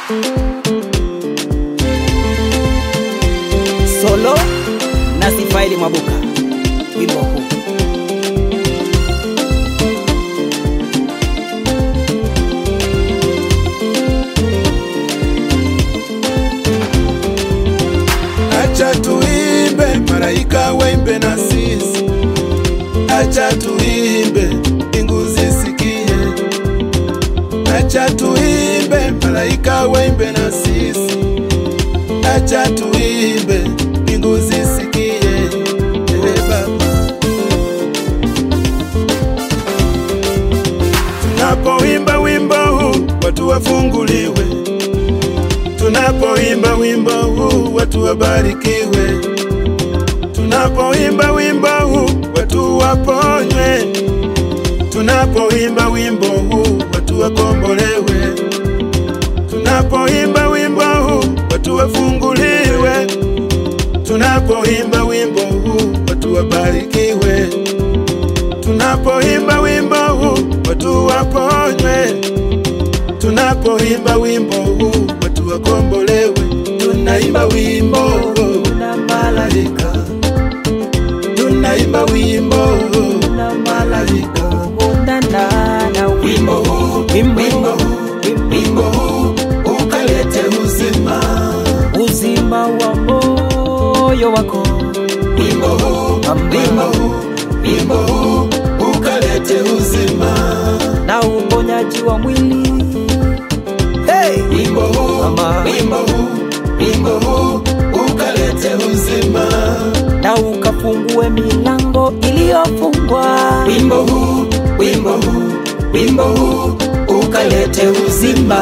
Solo na Sifaili Mwabuka, wimbo huu Acha tuimbe, malaika waimbe na sisi. Acha tuimbe, mbingu zisikie. Acha tuimbe, malaika waimbe na sisi. Acha tuimbe, mbingu zisikie. Ewe Baba, tunapoimba wimbo huu watu wafunguliwe tunapoimba wimbo huu watu wabarikiwe, tunapoimba wimbo huu watu waponywe, tunapoimba wimbo huu watu wakombolewe, tunapoimba wimbo huu watu wafunguliwe, tunapoimba wimbo huu watu wabarikiwe, tunapoimba wimbo huu watu waponywe tunapoimba wimbo huu watu wakombolewe, tunaimba wimbo na malaika, tunaimba wimbo na malaika, wimbo huu, wimbo huu, wimbo huu ukalete uzima, uzima wa moyo wako wimbo huu, wimbo huu, wimbo huu ukalete uzima, na uponyaji wa mwili hey! wimbo huu, Mama. wimbo huu, wimbo huu ukalete uzima. na ukafungue milango iliyofungwa wimbo huu, wimbo huu, wimbo huu ukalete uzima.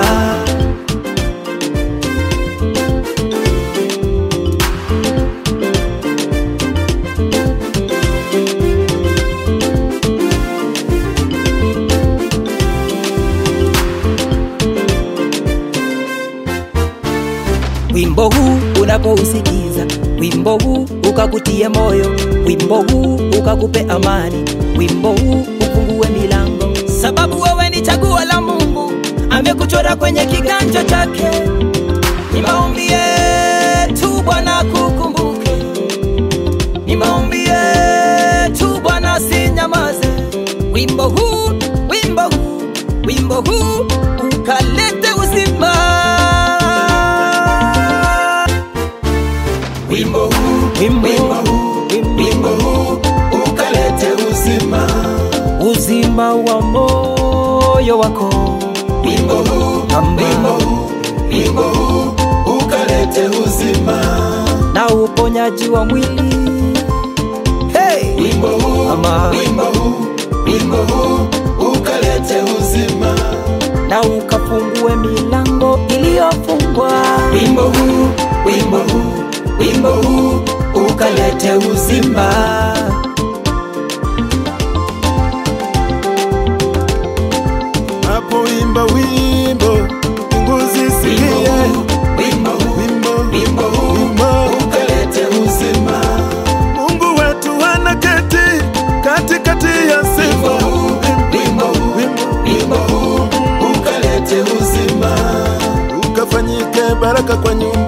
wimbo huu unapousikiza wimbo huu ukakutie moyo wimbo huu ukakupe amani wimbo huu ufungue milango sababu wewe ni chaguo la mungu amekuchora kwenye kiganja chake ni maombi yetu bwana kukumbuke ni maombi yetu bwana sinyamaze wimbo huu wimbo huu wimbo huu ukalete uzima Wimbo huu, Wimbo, wimbo huu, wimbo huu ukalete uzima. uzima wa moyo wako Wimbo huu, Mama. wimbo huu, wimbo huu ukalete uzima. na uponyaji wa mwili hey! Wimbo huu, Mama. wimbo huu, wimbo huu ukalete uzima. na ukafungue milango iliyofungwa Wimbo huu, wimbo huu, wimbo huu ukalete uzima. Napoimba wimbo, mbingu zisikie. Wimbo huu, wimbo huu ukalete uzima. Mungu wetu anaketi katikati ya sifa. Wimbo huu, wimbo huu ukalete uzima. Ukafanyike baraka kwa nyumba